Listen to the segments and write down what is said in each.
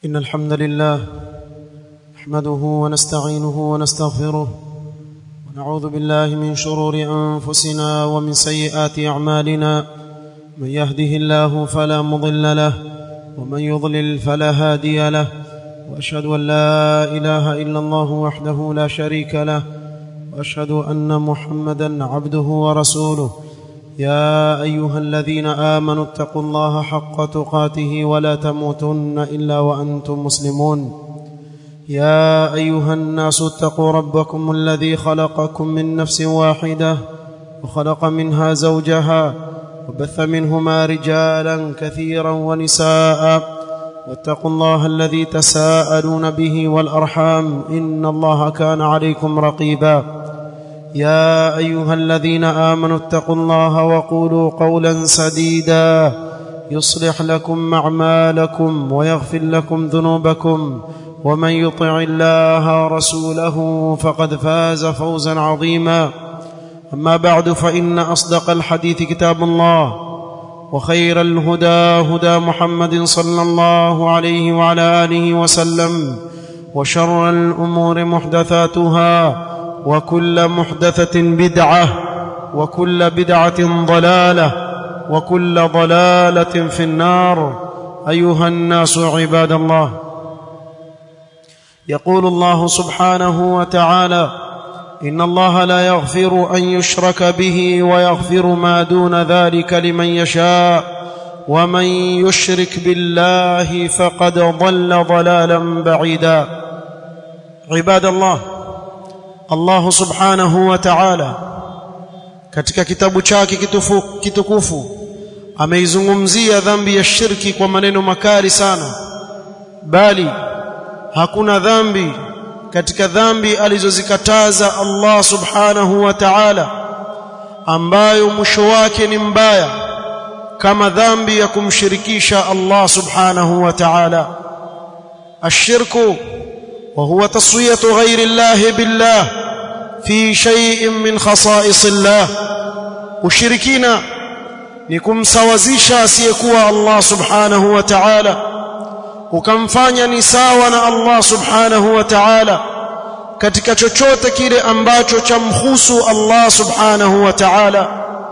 إن الحمد لله نحمده ونستعينه ونستغفره ونعوذ بالله من شرور أنفسنا ومن سيئات أعمالنا من يهده الله فلا مضل له ومن يضلل فلا هادي له وأشهد أن لا إله إلا الله وحده لا شريك له وأشهد أن محمدا عبده ورسوله يا ايها الذين امنوا اتقوا الله حق تقاته ولا تموتن الا وانتم مسلمون يا ايها الناس اتقوا ربكم الذي خلقكم من نفس واحده وخلق منها زوجها وبث منهما رجالا كثيرا ونساء واتقوا الله الذي تساءلون به والارحام ان الله كان عليكم رقيبا يا ايها الذين امنوا اتقوا الله وقولوا قولا سديدا يصلح لكم اعمالكم ويغفر لكم ذنوبكم ومن يطع الله ورسوله فقد فاز فوزا عظيما اما بعد فان اصدق الحديث كتاب الله وخير الهدى هدى محمد صلى الله عليه وعلى اله وسلم وشر الامور محدثاتها وكل محدثة بدعة وكل بدعة ضلالة وكل ضلالة في النار أيها الناس عباد الله يقول الله سبحانه وتعالى إن الله لا يغفر أن يشرك به ويغفر ما دون ذلك لمن يشاء ومن يشرك بالله فقد ضل ضلالا بعيدا عباد الله Allah subhanahu wa ta'ala katika kitabu chake kitufu, kitukufu ameizungumzia dhambi ya shirki kwa maneno makali sana bali hakuna dhambi katika dhambi alizozikataza Allah subhanahu wa ta'ala ambayo mwisho wake ni mbaya kama dhambi ya kumshirikisha Allah subhanahu wa ta'ala ashirku وهو تصويه غير الله بالله في شيء من خصائص الله ushirikina ni kumsawazisha asiyekuwa Allah subhanahu wa ta'ala ukamfanya ni sawa na Allah subhanahu wa ta'ala katika chochote kile ambacho chamhusu Allah subhanahu wa ta'ala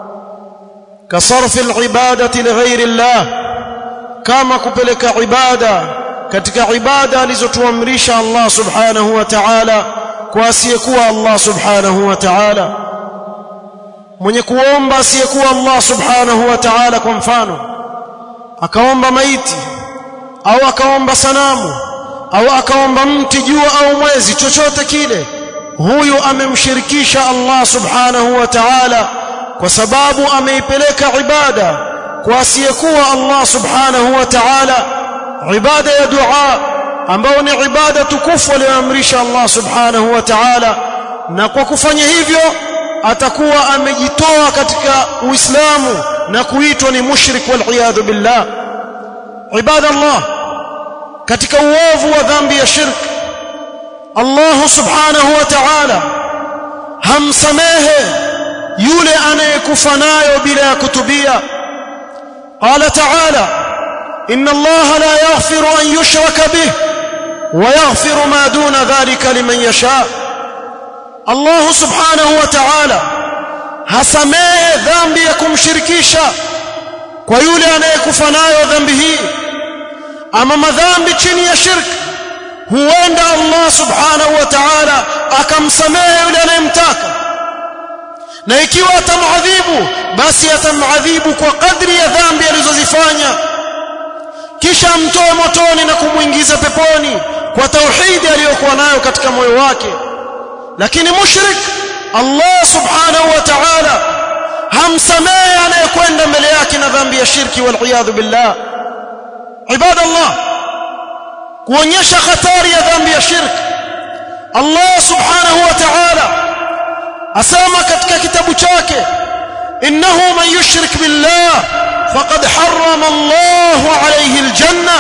kasarfi al-ibadati lighairi Allah kama kupeleka ibada katika ibada alizotuamrisha Allah subhanahu wa ta'ala kwa asiyekuwa Allah subhanahu wa ta'ala mwenye kuomba asiyekuwa Allah subhanahu wa ta'ala kwa mfano akaomba maiti au akaomba sanamu au akaomba mti jua au mwezi chochote kile huyu amemshirikisha Allah subhanahu wa ta'ala kwa sababu ameipeleka ibada kwa asiyekuwa Allah subhanahu wa ta'ala ibada ya dua ambao ni ibada tukufu aliyoamrisha Allah subhanahu wa ta'ala na kwa kufanya hivyo atakuwa amejitoa katika uislamu na kuitwa ni mushrik wal billah ibada Allah katika uovu wa dhambi ya shirk Allah subhanahu wa ta'ala hamsamehe yule anayekufa nayo bila ya kutubia qala ta'ala إن الله لا يغفر أن يشرك به ويغفر ما دون ذلك لمن يشاء الله سبحانه وتعالى hasamehe dhambi ya kumshirikisha kwa yule anayekufa nayo dhambi hii ama madhambi chini ya shirk huenda Allah subhanahu wa ta'ala akamsamehe yule anayemtaka na ikiwa atamadhibu basi atamadhibu kwa kadri ya dhambi alizozifanya kisha amtoe motoni na kumuingiza peponi kwa tauhidi aliyokuwa nayo katika moyo wake lakini mushrik Allah subhanahu wa ta'ala hamsamehe anayekwenda mbele yake na dhambi ya shirki wal iyadhu billah ibadallah kuonyesha hatari ya dhambi ya shirki Allah subhanahu wa ta'ala asema katika kitabu chake innahu man yushrik billah فقد حرم الله عليه الجنة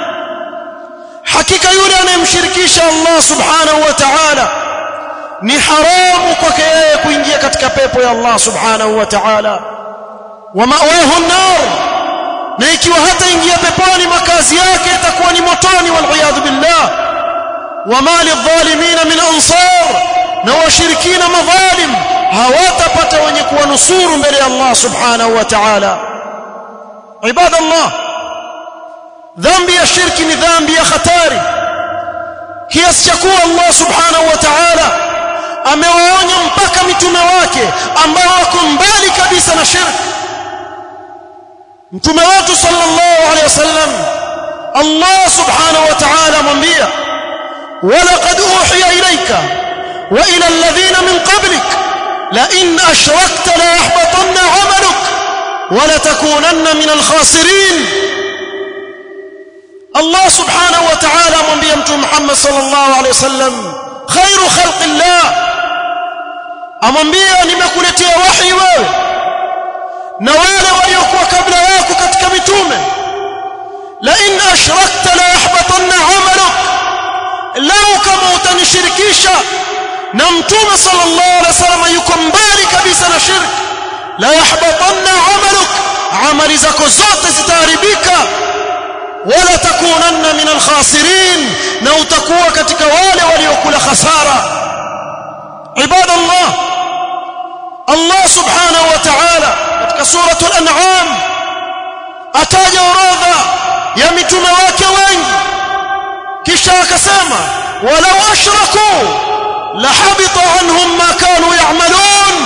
حقيقة yule anayemshirikisha Allah subhanahu wa ta'ala ni haramu kwake yeye kuingia katika pepo ya Allah subhanahu wa ta'ala wa ma'wahu an-nar na ikiwa hata ingia peponi makazi yake itakuwa ni motoni wal wama lidhalimina min ansar na washirikina madhalim hawatapata wenye kuwanusuru mbele ya Allah subhanahu wa ta'ala ibadallah dhambi ya shirki ni dhambi ya hatari kiasi cha kuwa Allah subhanahu wa ta'ala amewaonya mpaka mitume wake ambao wako mbali kabisa na shirki mtume wetu sallallahu alaihi wasallam Allah subhanahu wa ta'ala amwambia ولقد أوحي إليك وإلى الذين من قبلك لئن أشركت ليحبطن عملك ولتكونن من الخاسرين الله سبحانه وتعالى mwambia mtume Muhammad sallallahu alaihi wasallam khairu khalqillah amwambia nimekuletea wahi wewe na wale waliokuwa kabla yako katika mitume la in ashrakta la yahbatanna amaluk lau kama utanishirikisha na mtume sallallahu alaihi wasallam yuko mbali kabisa na shirki la yahbatanna amaluk amali zako zote zitaharibika wala takunanna min alkhasirin na utakuwa katika wale waliokula khasara ibadallah Allah subhanahu wa ta'ala katika suratul an'am ataja orodha ya mitume wake wengi kisha akasema walau ashraku lahabita anhum ma kanu ya'malun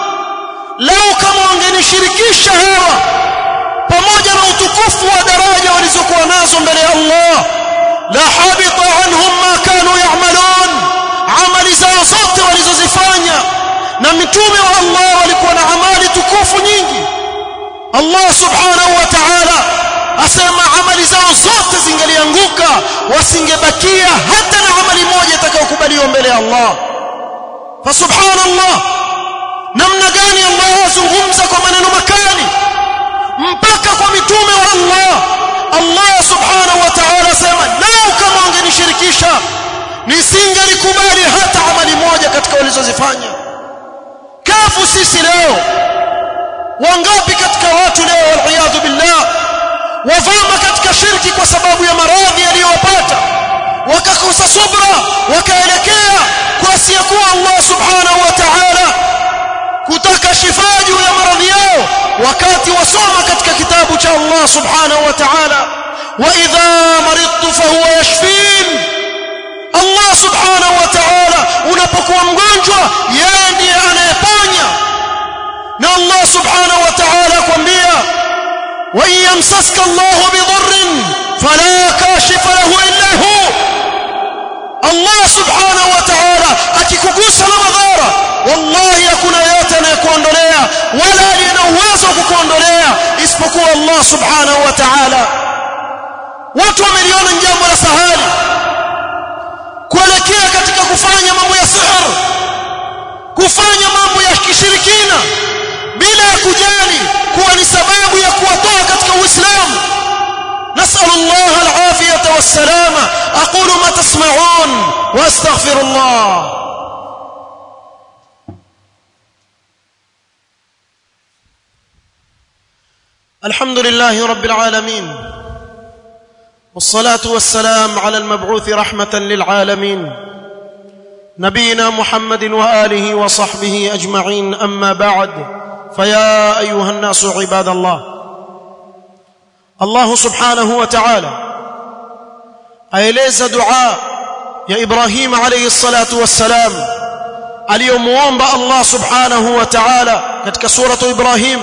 lau kama wangenishirikisha hawa pamoja na utukufu wa daraja walizokuwa nazo mbele ya Allah la habita anhum ma kanu ya'malun amali zao zote walizozifanya na mitume wa Allah walikuwa na amali tukufu nyingi Allah subhanahu wa ta'ala asema amali zao zote zingelianguka wasingebakia hata na amali moja itakayokubaliwa mbele ya Allah fa subhanallah namna gani Allah azungumza kwa maneno makali mpaka kwa mitume wa Allah Allah subhanahu wa ta'ala asema lau kama wangenishirikisha nisingelikubali hata amali moja katika walizozifanya kafu sisi leo wangapi katika watu leo waliyadhu billah wavama katika shirki kwa sababu ya maradhi yaliyowapata wakakosa subra wakaelekea kwa asiyekuwa Allah subhanahu wa ta'ala kutaka shifa juu ya maradhi yao wakati wasoma katika kitabu cha Allah subhanahu wa ta'ala wa idha maridtu fahuwa yashfin Allah subhanahu wa ta'ala unapokuwa mgonjwa yeye ndiye anayeponya na Allah subhanahu wa ta'ala kwambia wa yamsaska Allah bidurrin fala kashifa lahu illa hu Allah subhanahu wa ta'ala akikugusa na madhara wallahi hakuna yote anayekuondolea wala aliye na uwezo wa kukuondolea isipokuwa Allah subhanahu wa ta'ala watu wameliona jambo la sahali kuelekea katika kufanya mambo ya sihr kufanya mambo ya kishirikina bila ya kujali kuwa ni sababu ya kuwatoa katika uislamu نسأل الله العافية والسلامة أقول ما تسمعون وأستغفر الله الحمد لله رب العالمين والصلاة والسلام على المبعوث رحمة للعالمين نبينا محمد وآله وصحبه أجمعين أما بعد فيا أيها الناس عباد الله الله سبحانه وتعالى aeleza dua ya Ibrahim alayhi salatu wassalam aliyomuomba Allah subhanahu wa ta'ala katika suratu Ibrahim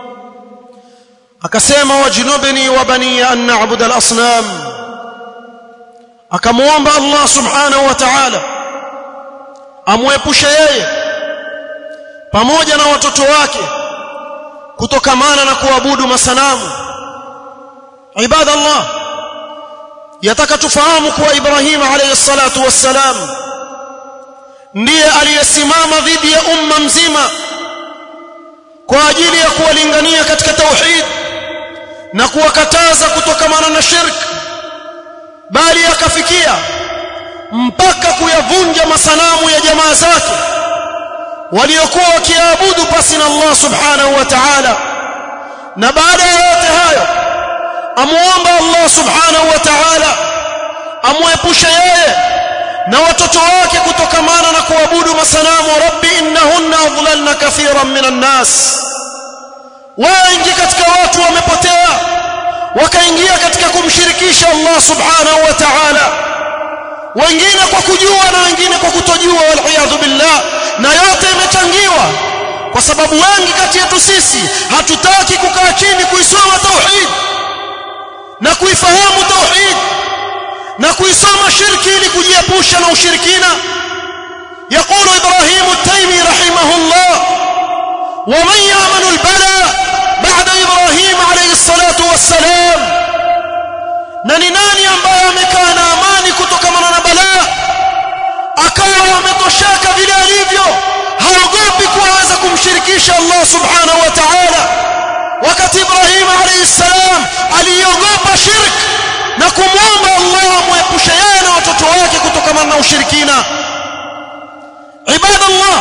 akasema wajnubni wa bani an na'budu al-asnam akamuomba Allah subhanahu wa ta'ala amwepushe yeye pamoja na watoto wake kutokamana na kuabudu masanamu ibadallah yataka tufahamu kuwa Ibrahim alayhi salatu wassalam ndiye aliyesimama dhidi ya umma mzima kwa ajili ya kuwalingania katika tauhid na kuwakataza kutokamana na shirk bali akafikia mpaka kuyavunja masanamu ya jamaa zake waliokuwa wakiabudu pasi na Allah subhanahu wa ta'ala na baada ya yote hayo amuomba Allah subhanahu wa ta'ala amwepushe yeye na watoto wake kutokamana na kuabudu masanamu rabbi innahunna adlalna kathiran minan nas wengi katika watu wamepotea wakaingia katika kumshirikisha Allah subhanahu wa ta'ala wengine kwa kujua na wengine kwa kutojua waliyadhu billah na yote imechangiwa kwa sababu wengi kati yetu sisi hatutaki kukaa chini kuisoma tauhid na kuifahamu tauhid na kuisoma shirki ili kujiepusha na ushirikina يقول إبراهيم التيمي رحمه الله ومن يأمن البلاء بعد إبراهيم عليه الصلاة والسلام نني ناني ambaye amekaa na amani kutokana na balaa akawa ametosheka vile alivyo haogopi kuanza kumshirikisha Allah subhanahu wa ta'ala wakati Ibrahim alayhi salam aliogopa shirk na kumwomba Allah amwepushe yeye na watoto wake kutokana na ushirikina عباد الله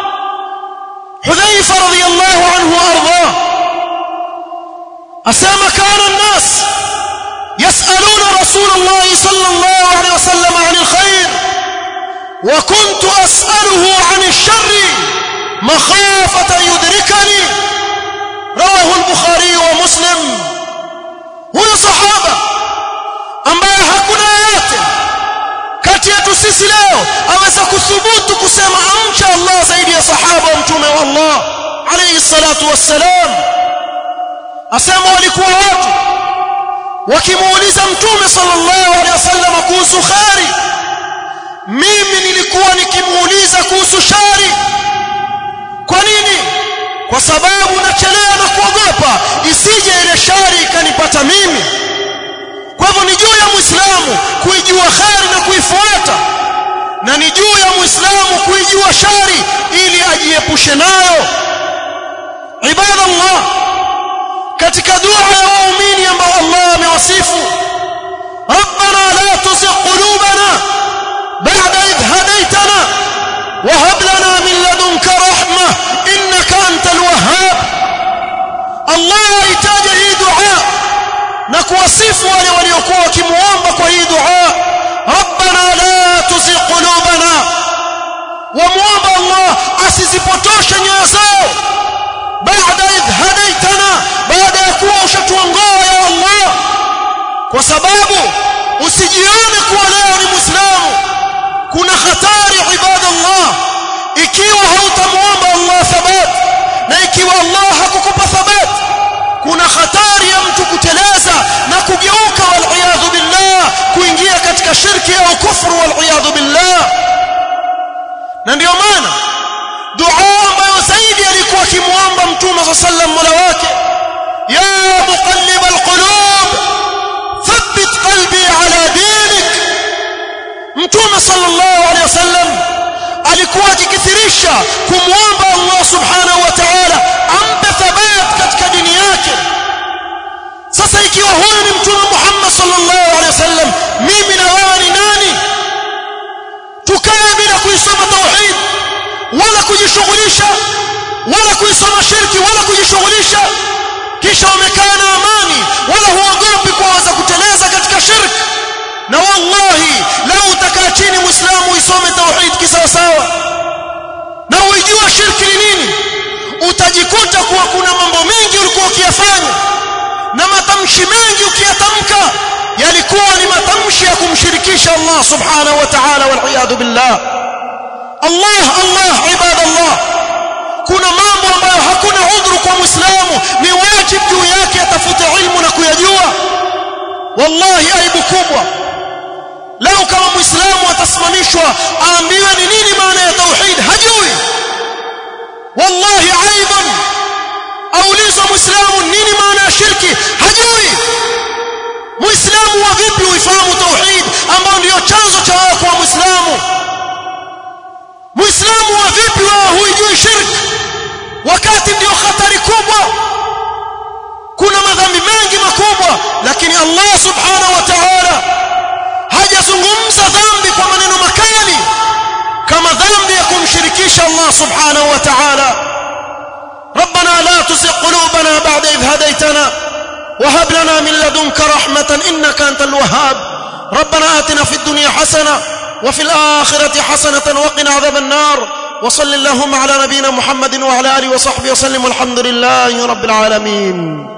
حذيفة رضي الله عنه وأرضاه أسامة كان الناس يسألون رسول الله صلى الله عليه وسلم عن الخير وكنت أسأله عن الشر مخافة يدركني رواه البخاري ومسلم هو صحابة ambaye hakuna yeyote kati yetu sisi leo aweza kuthubutu kusema amcha Allah zaidi ya sahaba wa mtume wa Allah alayhi salatu wassalam asema walikuwa watu wakimuuliza mtume sallallahu alaihi wasallam kuhusu khari mimi nilikuwa nikimuuliza kuhusu shari kwa nini kwa sababu nachelea na kuogopa isije ile shari ikanipata mimi kwa hivyo ni juu ya muislamu kuijua khari na kuifuata na ni juu ya muislamu kuijua shari ili ajiepushe nayo ibadallah katika dua ya waumini ambao Allah amewasifu ربنا لا تزغ قلوبنا بعد إذ هديتنا وهب لنا من لدنك رحمة إنك أنت الوهاب الله يحتاج هي دعاء نكوصف wale waliokuwa wakimuomba kwa hii dua ربنا لا تزغ قلوبنا وموomba Allah asizipotoshe nyoyo zao baada idh hadaitana baada ya kuwa ushatuongoa ya Allah kwa sababu usijione kuwa leo ni muislamu kuna hatari ibadallah ikiwa hautamuomba Allah thabat na ikiwa Allah hakukupa thabat kuna hatari ya mtu kuteleza na kugeuka wal billah kuingia katika shirki au kufru wal billah na ndio maana dua ambayo zaidi alikuwa akimuomba mtume صلى الله عليه وسلم mola wake ya muqallib alqulub thabbit qalbi ala dinik mtume sallallahu alaihi wasallam alikuwa akikithirisha kumuomba Allah subhanahu wa ta'ala ampe thabat katika dini yake sasa ikiwa huyu ni mtume Muhammad sallallahu alaihi wasallam mimi na wewe ni nani tukae bila kuisoma tauhid wala kujishughulisha wala kuisoma shirki wala kujishughulisha kisha umekaa na amani wala huogopi kuanza kuteleza katika shirki na wallahi lau utakaa chini muislamu isome tauhid kisawasawa na uijue shirki ni nini utajikuta kuwa kuna mambo mengi ulikuwa ukiyafanya na matamshi mengi ukiyatamka yalikuwa ni matamshi ya kumshirikisha Allah subhanahu wa ta'ala wal billah Allah Allah ibadallah kuna mambo ambayo hakuna udhuru kwa muislamu ni wajibu juu yake atafute ilmu na kuyajua wallahi aibu kubwa leo kama muislamu atasimamishwa aambiwe ni nini maana ya tauhid hajui wallahi aidan aulizwa muislamu nini maana ya shirki hajui muislamu wa vipi uifahamu tauhid ambao ndio chanzo cha wewe kuwa muislamu muislamu wa vipi wewe huijui shirki wakati ndio hatari kubwa kuna madhambi mengi makubwa lakini Allah subhanahu wa ta'ala hajazungumza dhambi kwa maneno makali kama dhambi ya kumshirikisha Allah subhanahu wa ta'ala ربنا لا تزغ قلوبنا بعد إذ هديتنا وهب لنا من لدنك رحمة إنك أنت الوهاب ربنا آتنا في الدنيا حسنة وفي الآخرة حسنة وقنا عذاب النار وصل اللهم على نبينا محمد وعلى آله وصحبه وسلم والحمد لله رب العالمين